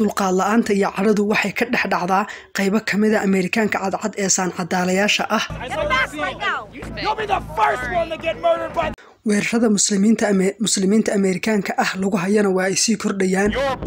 dulqaad la-aanta iyo cadhadu waxay ka dhex dhacdaa qaybo ka mida ameerikaanka cadcad ee saancadaalayaasha ah weerarada muslimiinta ameerikaanka ah lagu hayana waa ay sii kordhayaan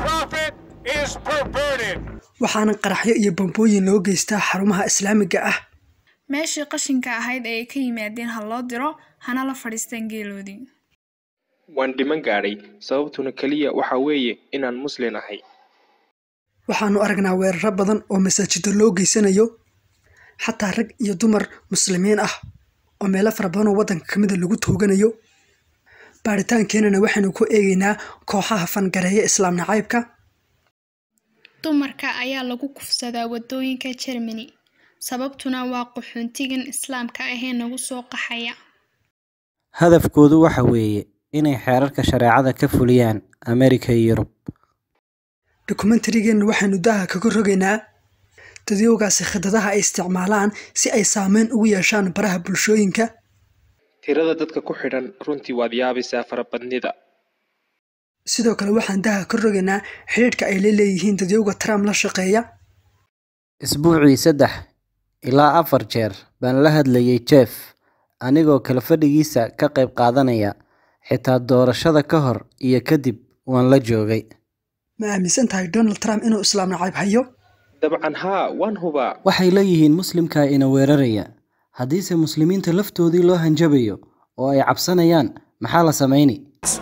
waxaana qaraxyo iyo bambooyin loo geystaa xarumaha islaamiga ah meeshii qashinka ahayd ee ay ka yimaadeen ha loo diro hana la fadhiistaan geeloodii waan dhiman gaadhay sababtuna keliya waxa weeye inaan muslin ahay waxaanu aragnaa weeraro badan oo masaajido loo geysanayo xataa rag iyo dumar muslimiin ah oo meelo fara badan oo waddanka ka mida lagu tooganayo baaritaankeenana waxaynu ku eegaynaa kooxaha fangareeya islaam nacaybka dumarka ayaa lagu kufsadaa waddooyinka jermani sababtuna waa qaxoontigan islaamka ahee nagu soo qaxaya hadafkoodu waxa weeye inay xeerarka shareecada ka fuliyaan amerika iyo yurub dokumentarigeenna waxaynu daaha kaga rogaynaa dadyowgaasi khidadaha ay isticmaalaan si ay saameyn ugu yeeshaan baraha bulshooyinka tirada dadka ku xidhan runtii waad yaabaysaa farabadnida sidoo kale waxaan daha ka rogaynaa xidhiidhka ay la leeyihiin dadyowga trump la shaqeeya isbuucii saddex ilaa afar jeer baan la hadlayay jeff anigoo kale fadhigiisa ka qayb qaadanaya xitaa doorashada ka hor iyo kadib waan la joogay ma aaminsan tahay donald trump inuu islaam nacayb hayo dabcan haa waan hubaa waxay leeyihiin muslimka ina weeraraya haddiise muslimiinta laftoodii loo hanjabayo oo ay cabsanayaan maxaa la samayni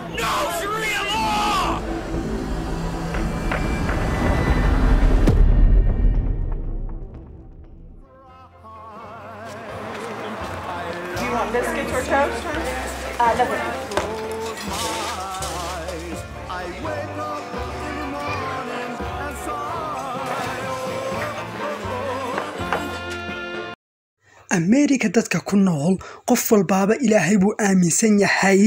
ameerika dadka ku nool qof walbaaba ilaahay buu aaminsan yahay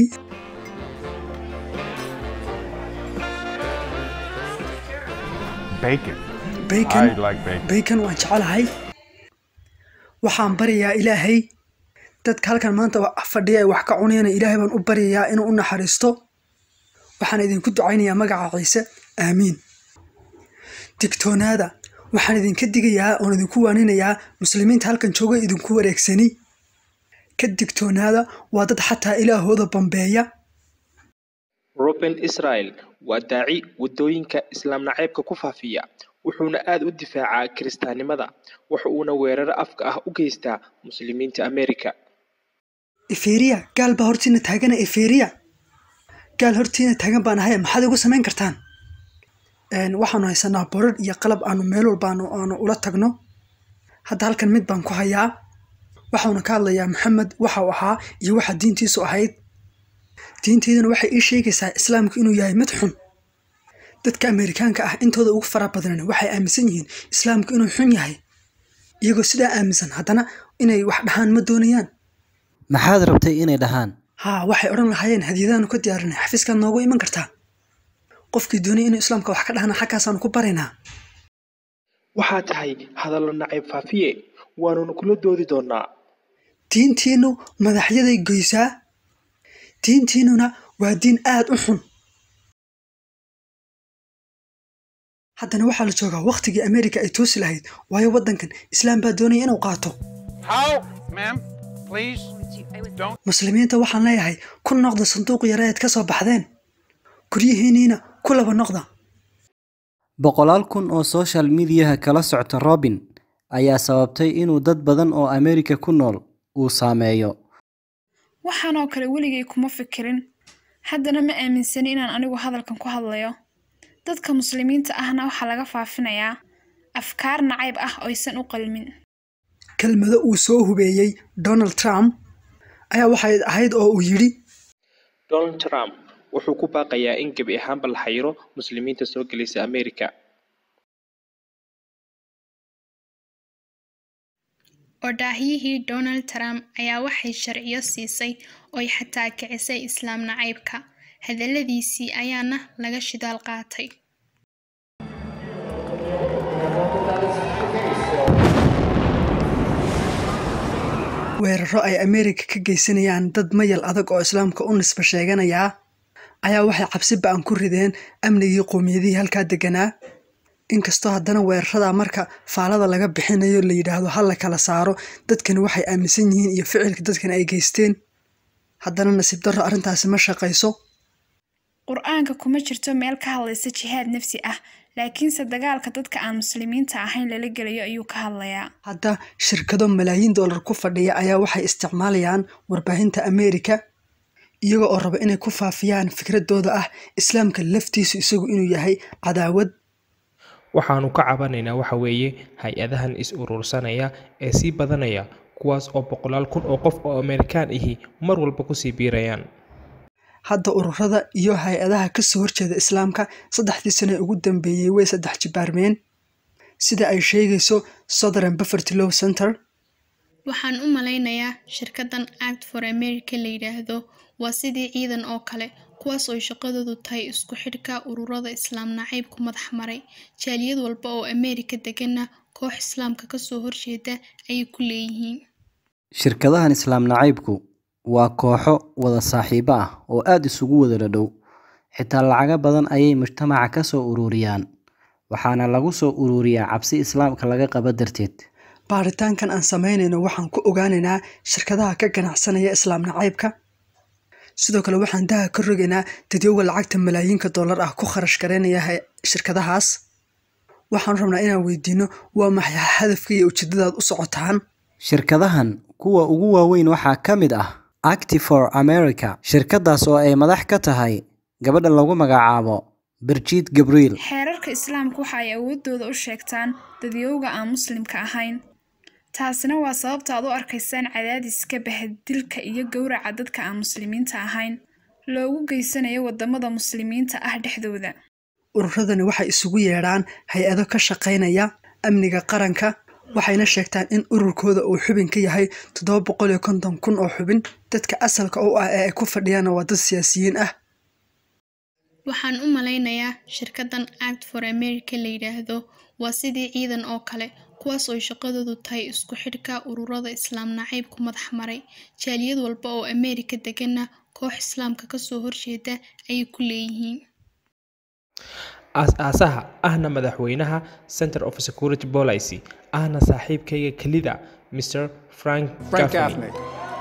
baykan waan jecelahay waxaan baryayaa ilaahay dadka halkan maanta fadhiya ay wax ka cunayana ilaahay baan u baryayaa inuu u naxariisto waxaan idinku ducaynayaa magaca ciise aamiin digtoonaada waxaan idinka digayaa oon idinku waaninayaa muslimiinta halkan jooga idinku wareegsani ka digtoonaada waa dad xataa ilaahooda bambeeya ruben israel waa daaci waddooyinka islaam nacaybka ku faafiya wuxuuna aad u difaacaa kiristaannimada waxa uuna weeraro afka ah u geystaa muslimiinta amerika eferiya gaal baa hortiina taagana eferiya gaal hortiina taagan baan ahay maxaad igu samayn kartaan waxaanu haysanaa borar iyo qalab aanu meel walba aanu ula tagno hadda halkan mid baan ku hayaa waxauna ka hadlayaa maxamed waxau ahaa iyo waxa diintiisu ahayd diinteyduna waxay ii sheegaysaa islaamku inuu yahay mid xun dadka ameerikaanka ah intooda ugu fara badan waxay aaminsan yihiin islaamku inuu xun yahay iyagoo sidaa aaminsan haddana inay wax dhahaan ma doonayaan maxaad rabtay inay dhahaan haa waxay odhan lahaayeen hadiyadaanu ka diyaarinay xafiiskaad noogu iman kartaa qofkii doonaya inuu islaamka wax ka dhahna xaggaasaanu ku baraynaa waxaa tahay hadallo nacayb faafiye waanuna kula doodi doonaa diintiinnu madaxyaday goysaa diintiinnuna waa diin aad u xun haddana waxaa la joogaa wakhtigii ameerika ay toosi lahayd waayo waddankan islaam baa doonaya inuu qaato muslimiinta waxaan leeyahay ku noqda sanduuq yareed ka soo baxdeen guryihiinniina ku laba noqda boqolaal kun oo social mediyaha kala socta robin ayaa sababtay inuu dad badan oo ameerika ku nool uu saameeyo waxaanoo kale weligay kuma fikirin haddana ma aaminsani inaan anigu hadalkan ku hadlayo dadka muslimiinta ahna waxaa laga faafinayaa afkaar nacayb ah oysan u qalmin kelmado uu soo hubeeyey donald trump ayaa waxay ahayd oo uu yidhi donald trump wuxuu ku baaqayaa in gebi ahaanba la xayiro muslimiinta soo gelaysa amerika odhaahyihii donald trump ayaa waxay sharciyo siisay oy xataa kicisay islaam nacaybka hadalladiisii ayaana laga shidaal qaatay weeraro ay ameerika ka geysanayaan dad mayal adag oo islaamka u nisba sheeganayaa ayaa waxay cabsi ba-an ku rideen amnigii qowmiyadihii halkaa deganaa inkastoo haddana weerarada marka faalada laga bixinayo la yidhaahdo ha la kala saaro dadkani waxay aaminsan yihiin iyo ficilka dadkani ay geysteen haddana nasiib darro arrintaasi ma shaqayso qur-aanka kuma jirto meel ka hadlaysa jihaad nafsi ah laakiinse dagaalka dadka aan muslimiinta ahayn lala gelayo ayuu ka hadlayaa hadda shirkado malaayiin dollar ku fadhiya ayaa waxay isticmaalayaan warbaahinta ameerika iyaga oo raba inay ku faafiyaan fikradooda ah islaamka laftiisu isagu inuu yahay cadaawad waxaanu ka cabanaynaa waxa weeye hay-adahan is urursanaya ee sii badanaya kuwaas oo boqolaal kun oo qof oo amerikaan ahi mar walba kusii biirayaan hadda ururada iyo hay-adaha kasoo horjeeda islaamka saddexdii sane ugu dambeeyey way saddex jibaarmeen sida ay sheegayso southern bufferty low center waxaan u malaynayaa shirkaddan act for america la yidhaahdo waa sidii ciidan oo kale kuwaas oo shaqadoodu tahay isku xidhka ururada islaam nacaybku madax maray jaaliyad walba oo ameerika deganna koox islaamka kasoo horjeeda ayay ku leeyihiin shirkadahan islaam nacaybku waa kooxo wada saaxiibo ah oo aada isugu wada dhadhow xitaa lacago badan ayay mujtamaca ka soo ururiyaan waxaana lagu soo ururiyaa cabsi islaamka laga qaba darteed baaritaankan aan samaynayno waxaan ku ogaanaynaa shirkadaha ka ganacsanaya islaam nacaybka sidoo kale waxaan daha ka rogaynaa dadyowga lacagta malaayiinka dollar ah ku kharash garaynaya shirkadahaas waxaan rabnaa inaan weydiino waa maxay hadafka iyo ujeedadaad u socotaan shirkadahan kuwa ugu waaweyn waxaa ka mid ah active for america shirkadaas oo ay madax ka tahay gabadha lagu magacaabo birjit gabriel xeerarka islaamka waxa ay awoodooda u sheegtaan dadyowga aan muslimka ahayn taasina waa sababta aad u arkaysaan cadaadiska bahadilka iyo gowraca dadka aan muslimiinta ahayn loogu geysanayo wadamada muslimiinta ah dhexdooda ururadani waxay isugu yeedhaan hay-ado ka shaqaynaya amniga qaranka waxayna sheegtaan in ururkooda uu xubin ka yahay toddoba boqol iyo konton kun oo xubin dadka asalka u ah ee ay ku fadhiyaanna waa dad siyaasiyiin ah waxaan u malaynayaa shirkaddan act for america la yidhaahdo waa sidii ciidan oo kale kuwaas oo shaqadoodu tahay isku xidhka ururada islaam nacaybku madax maray jaaliyad walba oo ameerika deganna koox islaamka kasoo horjeeda ayay ku leeyihiin aas-aasaha ahna madaxweynaha center of security policy ahna saaxiibkayga kelida mr frank gaffney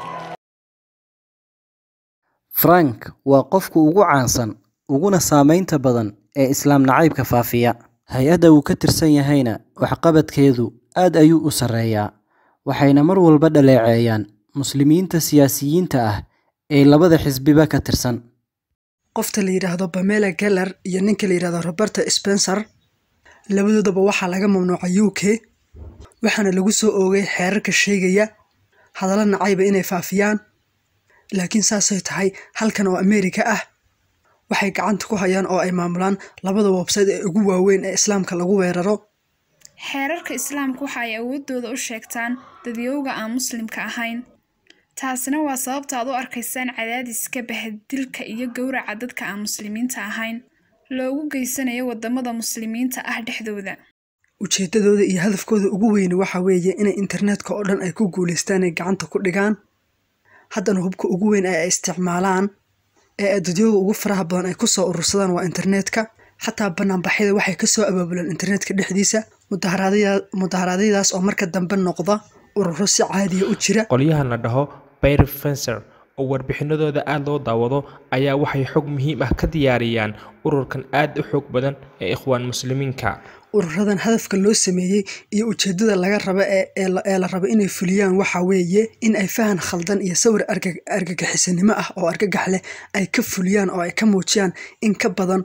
frank waa qofka ugu caansan uguna saameynta badan ee islaam nacaybka faafiya hay-adda uu ka tirsan yahayna waxqabadkeedu aad ayuu u sarreeyaa waxayna mar walba dhaleeceeyaan muslimiinta siyaasiyiinta ah ee labada xisbiba ka tirsan qofta la yidhaahdo bamela geller iyo ninka la yidhahdo roberta spencer labadoodaba waxaa laga mamnuucay u k waxaana lagu soo oogay xeerarka sheegaya hadallo nacayba inay faafiyaan laakiin saasay tahay halkan oo ameerika ah waxay gacanta ku hayaan oo ay maamulaan labada website ee ugu waaweyn ee islaamka lagu weeraro xeerarka islaamka waxa ay awoodooda u sheegtaan dadyowga aan muslimka ahayn taasina waa sababta aad u arkaysaan cadaadiska bahadilka iyo gowraca dadka aan muslimiinta ahayn loogu geysanayo wadamada muslimiinta ah dhexdooda ujeedadooda iyo hadafkooda ugu weyni waxa weeye inay internetka oo dhan ay ku guulaystaan ay gacanta ku dhigaan haddana hubka ugu weyn ee ay isticmaalaan ee dadyooga ugu faraha badan ay kusoo urursadaan waa internetka xataa banaanbaxyada waxay kasoo abaabulaan internetka dhexdiisa mudaharaadyadaas oo marka dambe noqda ururo si caadiya u jira qolyahan la dhaho bayr fencer oo warbixinadooda aada loo daawado ayaa waxay xog muhiim ah ka diyaariyaan ururkan aada u xoog badan ee ikhwaan muslimiinka ururadan hadafka loo sameeyey iyo ujeedada laga raba ee la rabo inay fuliyaan waxa weeye in ay fahan khaldan iyo sawir argagixisanimo ah oo argagax leh ay ka fuliyaan oo ay ka muujiyaan in ka badan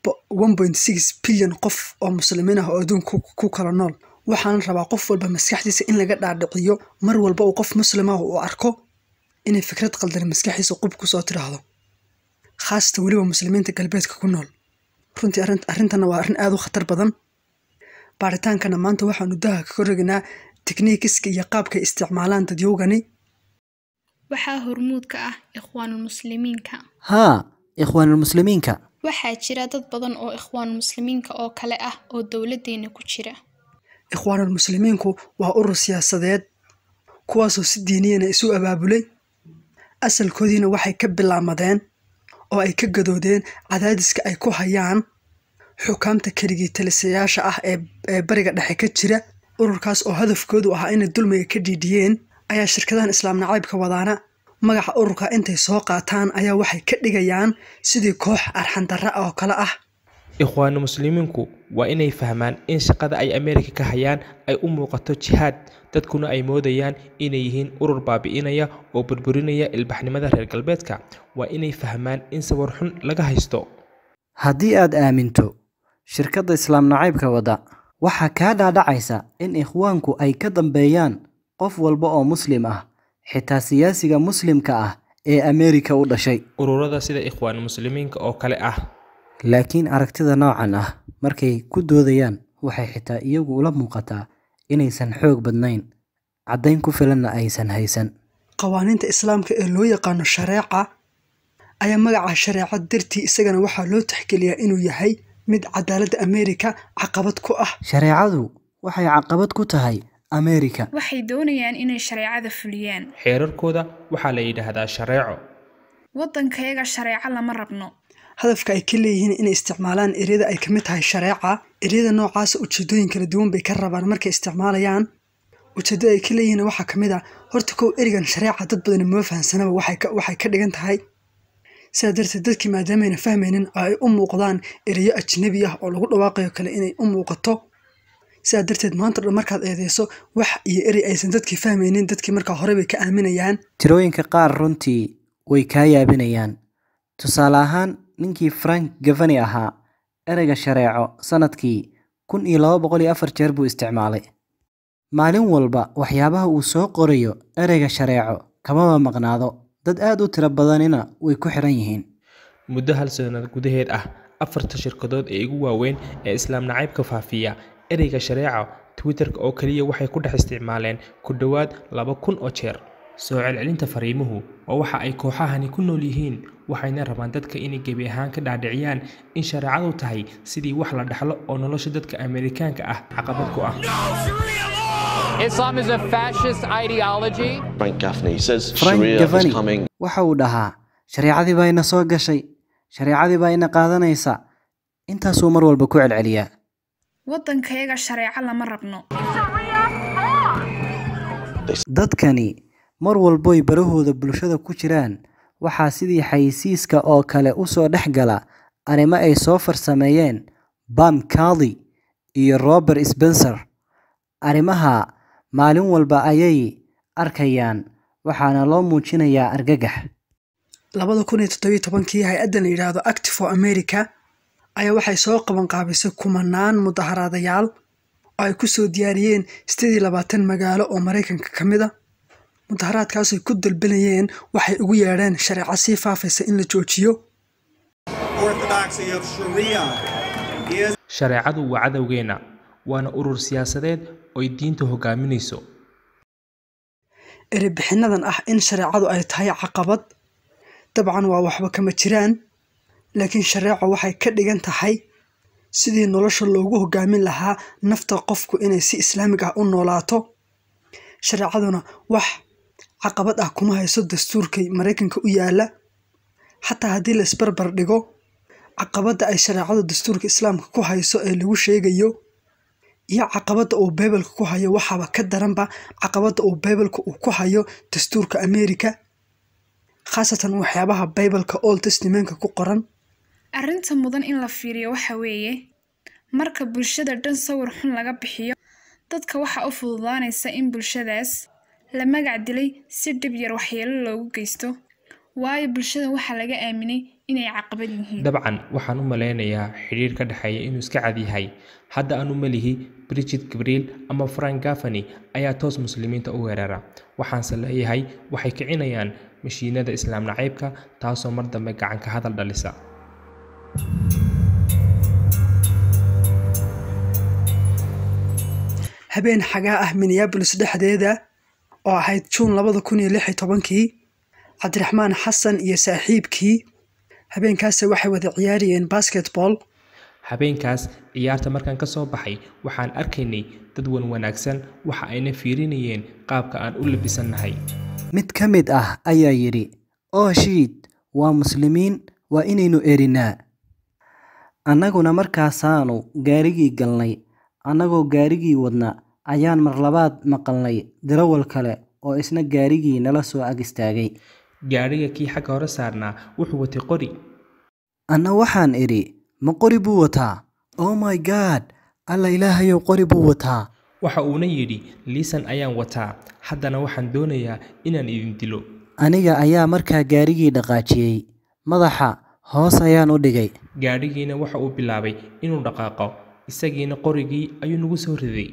bilyan qof oo muslimiin ah oo adduunka ku kala nool waxaana rabaa qof walba maskaxdiisa in laga dhaadhiciyo mar walba uu qof muslim ah uu arko inay fikrad qaldan maskaxiisa qub kusoo tidhaahdo khaasatan weliba muslimiinta galbeedka ku nool runtii arrintanna waa arrin aada u khatar badan baaritaankana maanta waxaanu daha kaga rogaynaa tikniikiska iyo qaabkay isticmaalaan dadyowgani waxaa hormuud ka ah ikhwaanulmuslimiinka haa ikhwaanulmuslimiinka waxaa jira dad badan oo ikhwaanulmuslimiinka oo kale ah oo dowladdeena ku jira ikhwaanulmuslimiinku waa urur siyaasadeed kuwaasoo si diiniyana isu abaabulay asalkoodiina waxay ka bilaamadeen oo ay ka gadoodeen cadaadiska ay ku hayaan xukaamta keligii talisayaasha ah ee ee bariga dhexe ka jira ururkaas oo hadafkoodu ahaa inay dulmiga ka dhiidhiyeen ayaa shirkadahan islaam nacaybka wadaana magaca ururka intay soo qaataan ayaa waxay ka dhigayaan sidii koox arxandarra oo kale ah ikhwaanu muslimiinku waa inay fahmaan in shaqada ay ameerika ka hayaan ay u muuqato jihaad dadkuna ay moodayaan inay yihiin urur baabi'inaya oo burburinaya ilbaxnimada reer galbeedka waa inay fahmaan in sawir xun laga haysto haddii aad aaminto shirkadda islaam nacaybka wadda waxaa kaa dhaadhacaysa in ikhwaanku ay ka dambeeyaan qof walba oo muslim ah xitaa siyaasiga muslimka ah ee ameerika u dhashay ururada sida ikhwaan muslimiinka oo kale ah laakiin aragtida noocan ah markay ku doodayaan waxay xitaa iyagu ula muuqataa inaysan xoog badnayn caddayn ku filanna aysan haysan qawaaniinta islaamka ee loo yaqaano shareeca ayaa magaca shareeca dartii isagana waxaa loo tixgeliyaa inuu yahay mid cadaaladda ameerika caqabad ku ah shareecadu waxay caqabad ku tahay ameerika waxay doonayaan inay shareecada fuliyaan xeerarkooda waxaa la yidhaahdaa shareeco waddankayaga shareeco lama rabno hadafka ay ka leeyihiin inay isticmaalaan eryada ay ka mid tahay shareeca eryada noocaasa ujeedooyin kala duwan bay ka rabaan markay isticmaalayaan ujeeddada ay ka leeyihiin waxaa ka mid ah horta kow erigan shareeca dad badani moo fahansanaba waxay ka waxay ka dhigan tahay sidaa darteed dadkii maadaamayna fahmaynin oo ay u muuqdaan ereyo ajnabi ah oo lagu dhawaaqayo kale inay u muuqato sidaa darteed maanta dhan markaad eedeyso wax iyo erey aysan dadkii fahmaynin dadkii markaa hore bay ka aaminayaan tirooyinka qaar runtii way kaa yaabinayaan tusaale ahaan ninkii frank gavani ahaa ereyga shareeco sannadkii kun iyo laba boqol iyo afar jeer buu isticmaalay maalin walba waxyaabaha uu soo qorayo ereyga shareeco kamaba maqnaado dad aad u tiro badanina way ku xiran yihiin muddo hal sanad gudaheed ah afarta shirkadood ee ugu waaweyn ee islaam nacaybka faafiya ereyga shareeca twitterka oo keliya waxay ku dhex isticmaaleen ku dhowaad laba kun oo jeer soo celcelinta fariimuhu waa waxa ay kooxahani ku nool yihiin waxayna rabaan dadka inay gebi ahaan ka dhaadhiciyaan in shareecadu tahay sidii wax la dhaxlo oo nolosha dadka ameerikaanka ah caqabad ku ah Islam is a fascist ideology. Frank Gaffney says frank Sharia gavani is coming. waxa uu dhahaa shareecadii baa ina soo gashay shareecadii baa ina qaadanaysa intaasuu mar walba ku celceliyaa waddankayaga shareeco lama rabno dadkani mar walboy barahooda bulshada ku jiraan waxaa sidii xayisiiska oo kale u soo dhex gala arrimo ay soo farsameeyeen bam carly iyo robert spencer arrimaha maalin walba ayay arkayaan waxaana loo muujinayaa argagax labada kun iyo toddobiyo tobankii hay-addan la yidhaahdo active for america ayaa waxay soo qaban qaabisay kumanaan mudaharaadayaal oo ay ku soo diyaariyeen sideed iyo labaatan magaalo oo maraykanka ka mid a mudaharaadkaasay ku dalbanayeen waxay ugu yeedheen shareeco sii faafaysa in la joojiyo orthodoxy of Sharia is shareecadu waa cadowgeenna waana urur siyaasadeed oy diinta hogaaminayso erebixinadan ah in shareecadu ay tahay caqabad dabcan waa waxba kama jiraan laakiin shareeco waxay ka dhigan tahay sidii nolosha loogu hogaamin lahaa nafta qofku inay si islaamig ah u noolaato shareecaduna wax caqabad ah kuma hayso dastuurka maraykanka u yaala xataa haddii la isbarbar dhigo caqabadda ay shareecadu dastuurka islaamka ku hayso ee lagu sheegayo iyo caqabadda uu bibalka ku hayo waxaaba ka daranba caqabadda uu bibalka uu ku hayo dastuurka america khaasatan waxyaabaha bibalka old testamentka ku qoran arrinta mudan in la fiiriyo waxa weeye marka bulshada dhan sawir xun laga bixiyo dadka waxaa u fududaanaysa in bulshadaas la magac dilay si dhib yar waxyeelo loogu geysto waayo bulshada waxaa laga aaminay inay caqabad yihiin dabcan waxaan u malaynayaa xidhiir ka dhexeeya inuu iska cad yahay hadda aanu malihi bridget gabriel ama frank gafani ayaa toos muslimiinta u weerara waxaanse leeyahay waxay kicinayaan mashiinada islaam nacaybka taasoo mar dambe gacanka hadal dhalisa habeen xagaa ah minneabolis dhexdeeda oo ahayd juun labada kun iyo lix iyo tobankii cabdiraxmaan xasan iyo saaxiibkii habeenkaasi waxay wada ciyaarayeen basketball habeenkaas ciyaarta markaan ka soo baxay waxaan arkaynay dad wan wanaagsan waxa ayna fiirinayeen qaabka aan u labisannahay mid ka mid ah ayaa yidhi oo shiid waa muslimiin waa inaynu erinaa annaguna markaasaanu gaarigii galnay annagoo gaarigii wadna ayaan mar labaad maqalnay darawal kale oo isna gaarigii nala soo ag istaagay gaadhiga kii xagga hore saarnaa wuxuu watay qori anna waxaan idhi ma qori buu wataa oh my god alla ilaahayow qori buu wataa waxa uuna yidhi liisan ayaan wataa haddana waxaan doonayaa inaan idin dilo aniga ayaa markaa gaarigii dhaqaajiyey madaxa hoos ayaan u dhigay gaadhigiina waxa uu bilaabay inuu dhaqaaqo isagiina qorigii ayuu nagu soo riday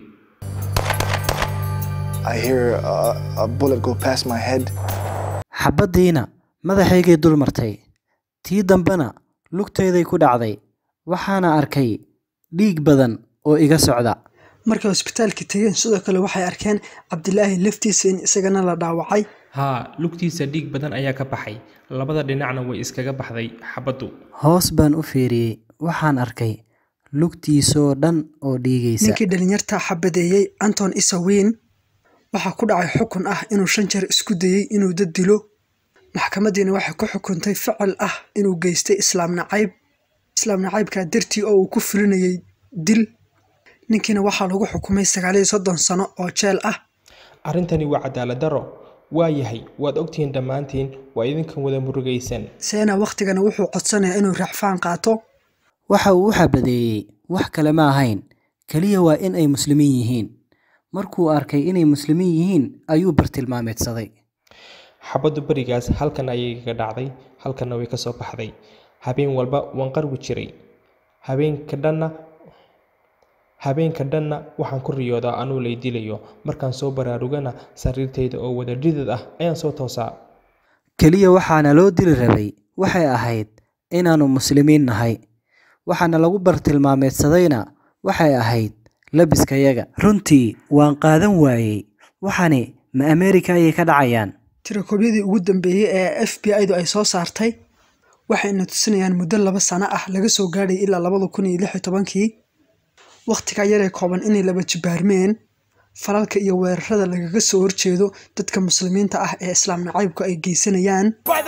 I hear a, a bullet go past my head. xabaddiina madaxaygay dul martay tii dambena lugtayday ku dhacday waxaana arkay dhiig badan oo iga socda markay hosbitaalka tegeen sidoo kale waxay arkeen cabdilaahi laftiisa in isagana la dhaawacay haa lugtiisa dhiig badan ayaa ka baxay labada dhinacna way iskaga baxday xabaddu hoos baan u fiiriyey waxaan arkay lugtiisoo dhan oo dhiigaysa ninkii dhalinyarta xabadeeyey anton isawiin waxaa ku dhacay xukun ah inuu shan jeer isku dayey inuu dad dilo maxkamadiina waxay ku xukuntay ficil ah inuu geystay islaam nacayb islaam nacaybkaa dartii oo uu ku fulinayay dil ninkiina waxaa lagu xukumay sagaaliyo soddon sano oo jeel ah arrintani waa cadaalad darro waa yahay waad ogtihiin dhammaantiin waa idinkan wada murugaysan seena wakhtigana wuxuu codsanayaa inuu raaxfaan qaato waxa uu u xabadeeyey wax kale ma ahayn keliya waa in ay muslimiin yihiin markuu arkay inay muslimiin yihiin ayuu bartilmaameedsaday xabaddu berigaas halkan ayay kaga dhacday halkanna way ka soo baxday habeen walba waan qarwi jiray habeenka dhanna habeenka dhanna waxaan ku riyoodaa anuu lay dilayo markaan soo baraarugana sariirtayda oo wada dhidid ah ayaan soo toosaa keliya waxaana loo dili rabay waxay ahayd inaannu muslimiin nahay waxaana lagu bartilmaameedsadayna waxay ahayd labiskayaga runtii waan qaadan waayey waxani ma ameerika ayay ka dhacayaan tirakoobyadii ugu dambeeyey ee f b i-du ay soo saartay waxayna tusinayaan muddo laba sano ah laga soo gaadhay ilaa labada kun iyo lix iyo tobankii wakhtigaa yaree kooban inay laba jibaarmeen falalka iyo weerarada lagaga soo horjeedo dadka muslimiinta ah ee islaam nacaybku ay geysanayaan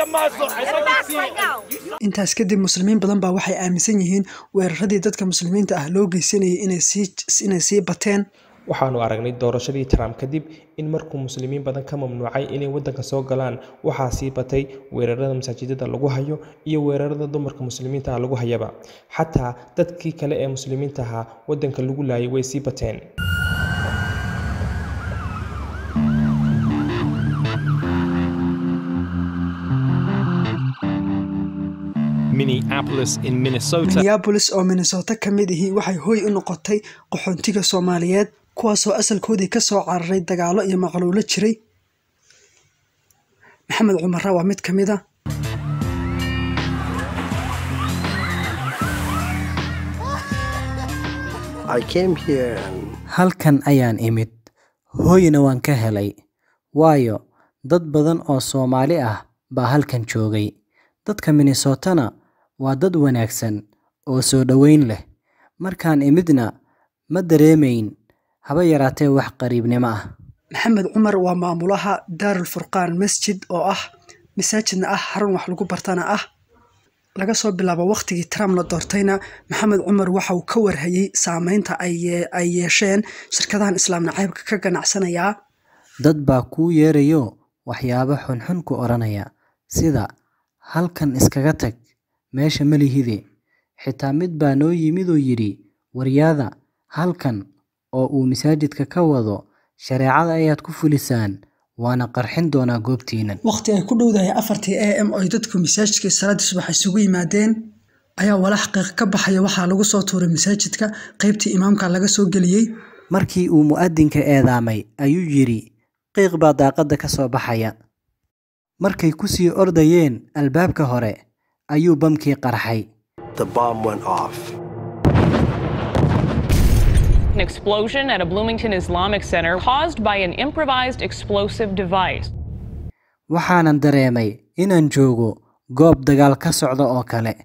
intaas kadib muslimiin badan baa waxay aaminsan yihiin weeraradii dadka muslimiinta ah loo geysanayay inay sii bateen waxaanu aragnay doorashadii trump kadib in markuu muslimiin badan ka mamnuucay inay waddanka soo galaan waxaa sii batay weerarada masaajidada lagu hayo iyo weerarada dumarka muslimiinta ah lagu hayaba xataa dadkii kale ee muslimiinta ahaa waddanka lagu laayay way sii bateen Minneapolis in Minnesota. minneabolis oo minnesota ka mid ihi waxay hoy u noqotay qaxoontiga soomaaliyeed kuwaasoo asalkoodii ka soo cararay dagaalo iyo maqluulo jiray maxamed cumara waa mid ka mid a I came here and halkan ayaan imid hooyna waan ka helay waayo dad badan oo soomaali ah baa halkan joogay dadka minnesotana waa dad wanaagsan oo soo dhoweyn leh markaan imidna ma dareemayn haba yaraatee wax qariibnimo ah maxamed cumar waa maamulaha daarul furqaan masjid oo ah masaajidna ah xarun wax lagu bartana ah laga soo bilaabo wakhtigii trump la doortayna maxamed cumar waxa uu ka warhayey saameynta ay yeesheen shirkadahan islaam nacaybka ka ganacsanayaa dad baa kuu yeerayo waxyaabo xunxun ku odhanaya sida halkan iskaga tag meesha malihide xitaa mid baa noo yimid oo yidhi waryaada halkan oo uu masaajidka ka wado shareecada ayaad ku fulisaan waana qarxin doonaa goobtiinan wakhti ay ku dhowdahay afartii a m oy dadku masaajidka salaadii subax isugu yimaadeen ayaa walax qiiq ka baxaya waxaa lagu soo tuuray masaajidka qaybtii imaamka laga soo geliyey markii uu mu'adinka eedaamay ayuu yidhi qiiq baa daaqadda ka soo baxaya markay ku sii ordayeen albaabka hore ayuu bamkii qarxay the bomb went off. An explosion at a Bloomington Islamic Center caused by an improvised explosive device. waxaanan dareemay inaan joogo goob dagaal ka socda oo kale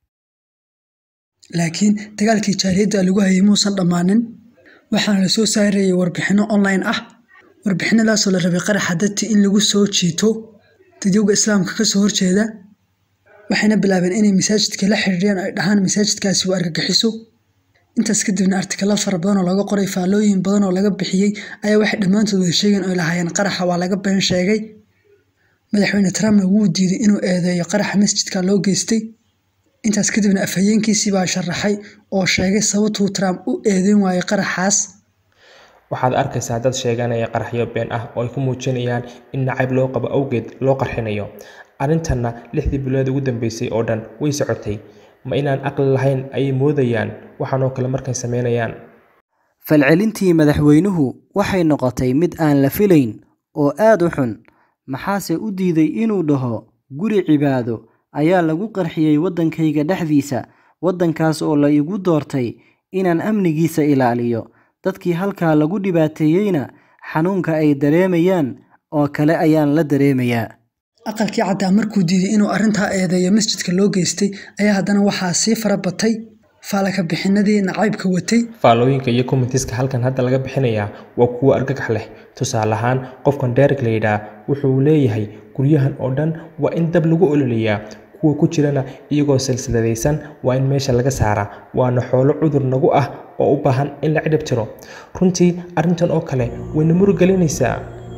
laakiin dagaalkii jaariyadda lagu hayay muusan dhammaanin waxaana la soo saarayay warbixinno online ah warbixinadaasoo la rabay qaraxa dadti in lagu soo jiito dadyowga islaamka ka soo horjeeda waxayna bilaabeen inay masaajidka la xiriiriyaan oo ay dhahaan masaajidkaasi waa argagixiso intaas kadibna artikalo fara badan oo laga qoray faallooyin badan oo laga bixiyey ayaa waxay dhammaantood wada sheegeen oo lahaayeen qaraxa waa laga been sheegay madaxweyne trumpna wuu diiday inuu eedeeyo qaraxa masjidka loo geystay intaas kadibna afhayeenkiisii baa sharaxay oo sheegay sababtuu trump u eedeyn waayay qaraxaas waxaad arkaysaa dad sheeganaya qaraxyo been ah oo ay ku muujinayaan in nacayb loo qabo awgeed loo qarxinayo arrintanna lixdii bilood ugu dambeysay oo dhan way socotay ma inaan aqli lahayn ayay moodayaan waxaanoo kale markay sameynayaan falcelintii madaxweynuhu waxay noqotay mid aan la filayn oo aad u xun maxaase u diiday inuu dhaho guri cibaado ayaa lagu qarxiyey waddankayga dhexdiisa waddankaas oo la igu doortay inaan amnigiisa ilaaliyo dadkii halkaa lagu dhibaateeyeyna xanuunka ay dareemayaan oo kale ayaan la dareemayaa aqalkii caddaa markuu diiday inuu arrintaa eedeeyo masjidka loo geystay ayaa haddana waxaa sii fara batay faalaka bixinadii nacaybka watay faallooyinka iyo commentiska halkan hadda laga bixinayaa waa kuwo argagax leh tusaale ahaan qofkan derek la yidhaah wuxuu leeyahay guryahan oo dhan waa in dab lagu ololayaa kuwa ku jirana iyagoo silsiladaysan waa in meesha laga saaraa waana xoolo cudur nagu ah oo u baahan in la cidhib tiro runtii arrintan oo kale wayna murugelinaysaa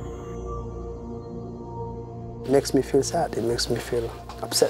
It makes me feel sad. It makes me feel upset.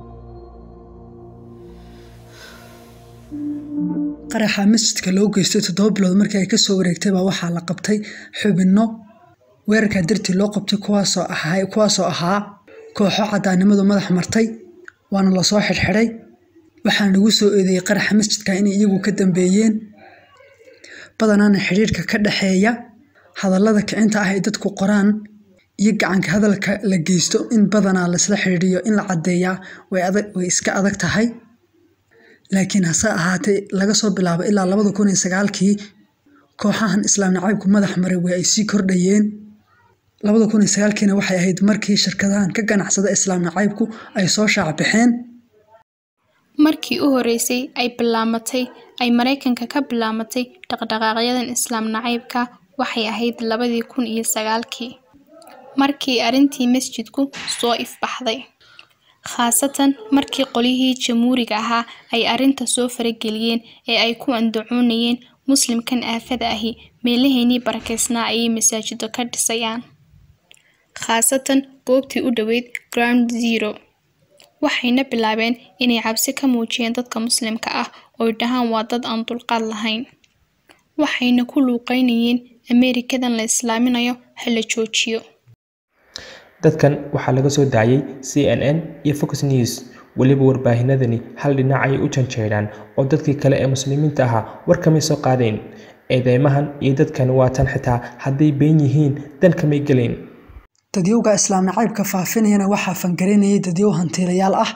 qaraxa masjidka loo geystay toddoba bilood markii ay kasoo wareegtay baa waxaa la qabtay xubinno weerarkaa dartii loo qabtay kuwaasoo ahaa kuwaasoo ahaa kooxo caddaannimadu madax martay waana lasoo xidhxidhay waxaana lagu soo eedeeyey qaraxa masjidka inay iyagu ka dambeeyeen badanaana xidhiirka ka dhexeeya hadallada kicinta ah ay dadku qoraan iyo gacanka hadalka la geysto in badanaa laisla xidhiiriyo in la caddeeyaa way iska adag tahay laakiin hase ahaatee laga soo bilaabo ilaa labada kun iyo sagaalkii kooxahan islaam nacaybku madax maray way ay sii kordhayeen labada kun iyo sagaalkiina waxay ahayd markii shirkadahan ka ganacsada islaam nacaybku ay soo shaac baxeen markii u horeysay ay bilaamatay ay maraykanka ka bilaamatay dhaqdhaqaaqyadan islaam nacaybka waxay ahayd labadii kun iyo sagaalkii markii arrintii masjidku soo ifbaxday khaasatan markii qolyihii jamhuuriga ahaa ay arrinta soo farageliyeen ee ay ku andacoonayeen muslimkan aafada ahi meelaheennii barakeysnaa ayay masaajido ka dhisayaan khaasatan goobtii u dhoweyd ground zero waxayna bilaabeen inay cabsi ka muujiyeen dadka muslimka ah ooy dhahaan waa dad aan dulqaad lahayn waxayna ku luuqeynayeen ameerikadan la islaaminayo ha la joojiyo dadkan waxaa laga soo daayay c n n iyo fox news weliba warbaahinadani hal dhinac ayay u janjeedhaan oo dadkii kale ee muslimiinta ahaa war kamay soo qaadeen eedeymahan iyo dadkani waa tan xitaa hadday been yihiin dan kamay gelayn dadyowga islaam nacaybka faafinayana waxaa fangarinayay dadyow hantiilayaal ah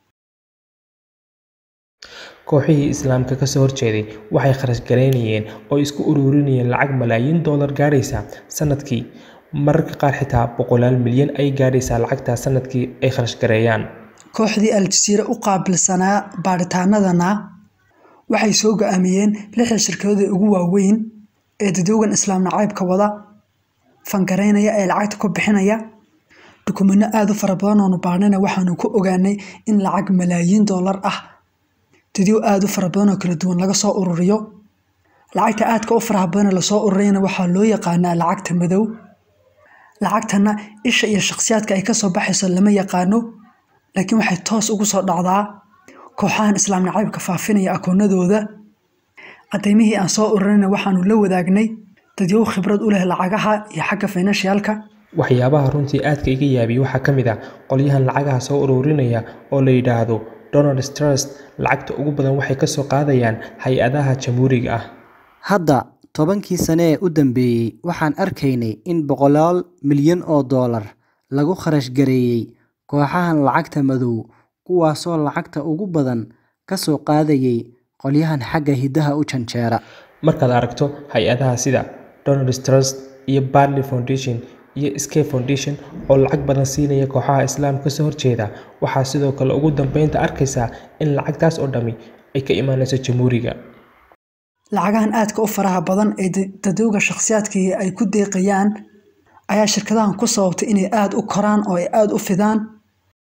kooxihii islaamka kasoo horjeeday waxay kharash garaynayeen oo isku ururinayeen lacag malaayiin doolar gaaraysa sanadkii mararka qaar xitaa boqolaal milyan ay gaadhaysaa lacagtaa sanadkii ay kharash gareeyaan kooxdii al-jasiira u qaabilsanaa baadhitaanadana waxay soo go-aamiyeen lixda shirkadooda ugu waaweyn ee dadyowgan islaam nacaybka wada fangaraynaya ee lacagta ku bixinaya dukumino aada u fara badan oonu baadhnayna waxaanu ku ogaanay in lacag malaayiin doolar ah dadyow aada u fara badan oo kala duwan laga soo ururiyo lacagta aadka u faraha badana lasoo ururiyana waxaa loo yaqaanaa lacagta madow lacagtana isha iyo shakhsiyaadka ay kasoo baxayso lama yaqaano laakiin waxay toos ugu soo dhacdaa kooxahan islaam nacaybka faafinaya akoonadooda cadaymihii aan soo ururinayna waxaanu la wadaagnay dadyow khibrad u leh lacagaha iyo xagga financialka waxyaabaha runtii aadka iga yaabiya waxaa ka mid ah qolyahan lacagaha soo ururinaya oo la yidhaahdo donald trust lacagta ugu badan waxay kasoo qaadayaan hay-adaha jamhuuriga ah hadda tobankii sane ee u dambeeyey waxaan arkaynay in boqolaal milyan oo doolar lagu kharash gareeyey kooxahan lacagta madow kuwaasoo lacagta ugu badan ka soo qaadayay qolyahan xagga hiddaha u janjeera markaad aragto hay-adaha sida donald trust iyo barley foundation iyo scape foundation oo lacag badan siinaya kooxaha islaamka kasoo horjeeda waxaa sidoo kale ugu dambeynta arkaysaa in lacagtaas oo dhammi ay ka imaanayso jamhuuriga lacagahan aadka u faraha badan ee dadowga shakhsiyaadkii ay ku deeqayaan ayaa shirkadahan ku sababtay inay aada u koraan oo ay aada u fidaan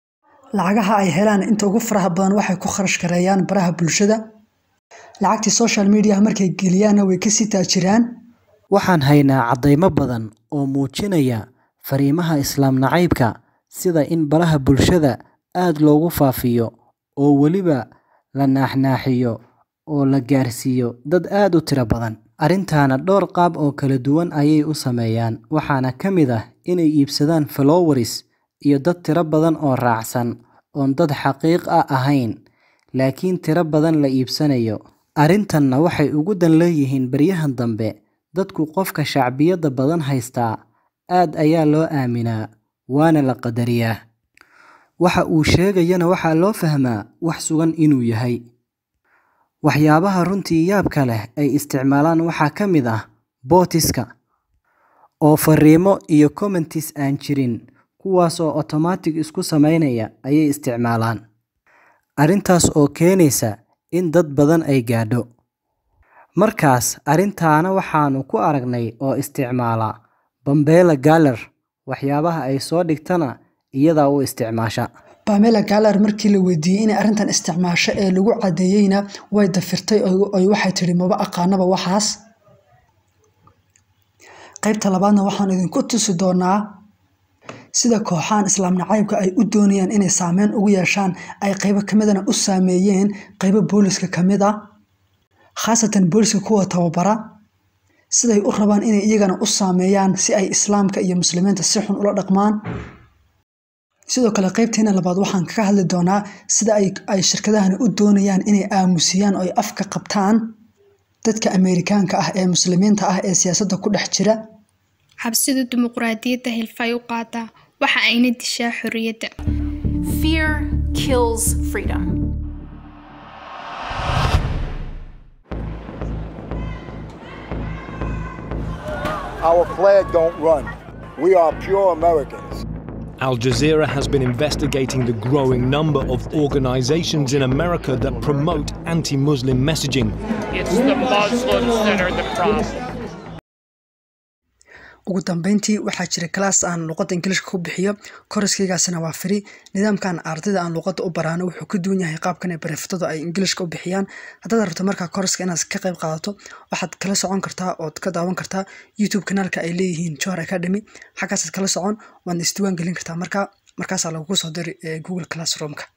lacagaha ay helaan inta ugu faraha badan waxay ku kharash gareeyaan baraha bulshada lacagtii social mediaha markay geliyaanna way kasii taajiraan waxaan haynaa caddaymo badan oo muujinaya fariimaha islaam nacaybka sida in baraha bulshada aad loogu faafiyo oo weliba la naaxnaaxiyo oo la gaarsiiyo dad aad u tiro badan arrintaana dhowr qaab oo kala duwan ayay u sameeyaan waxaana ka mid ah inay iibsadaan followers iyo dad tiro badan oo raacsan oon dad xaqiiq ah ahayn laakiin tiro badan la iibsanayo arrintanna waxay ugu dan leeyihiin baryahan dambe dadku qofka shacbiyadda badan haystaa aad ayaa loo aaminaa waana la qadariyaa waxa uu sheegayana waxaa loo fahmaa wax sugan inuu yahay waxyaabaha runtii yaabka leh ay isticmaalaan waxaa ka mid ah bootiska oo fariimo iyo commentis aan jirin kuwaas oo otomaatig isku samaynaya ayay isticmaalaan arrintaas oo keenaysa in dad badan ay gaadho markaas arrintaana waxaanu ku aragnay oo isticmaala bambeela galer waxyaabaha ay soo dhigtana iyadaa u isticmaasha bamela galar markii la weydiiyey inay arrintan isticmaasho ee lagu caddeeyeyna way dafirtay oy waxay tidhi maba aqaanaba waxaas qaybta labaadna waxaan idinku tusi doonaa sida kooxahan islaam nacaybka ay u doonayaan inay saameyn ugu yeeshaan ay qaybo kamidana u saameeyeen qaybo booliska kamid a khaasatan booliska kuwa tababara siday u rabaan inay iyagana u saameeyaan si ay islaamka iyo muslimiinta si xun ula dhaqmaan sidoo kale qaybteena labaad waxaan kaga hadli doonaa sida ay shirkadahani u doonayaan inay aamusiyaan oo ay afka qabtaan dadka ameerikaanka ah ee muslimiinta ah ee siyaasadda ku dhex jira cabsida dimuqraadiyadda hilfay u qaadaa waxa ayna dishaa xorriyadda Fear kills freedom. Our flag don't run. We are pure Americans. Al Jazeera has been investigating the growing number of organizations in America that promote anti Muslim messaging. It's the Muslims that are the problem. ugu dambeyntii waxaa jira kalaas aan luqadda ingiliishka ku bixiyo koriskaygaasina waa firi nidaamkan ardayda aan luqadda u baraano wuxuu ka duwan yahay qaabkan ay bareeftadu ay ingiliishka u bixiyaan haddaad rabto markaa koriska inaad ka qayb qaadato waxaad kala socon kartaa ood ka daawan kartaa youtube kanaalka ay leeyihiin johar academy xaggaasaad kala socon waadna isdiwaan gelin kartaa markaa markaasaa lagugu soo diri google classroomka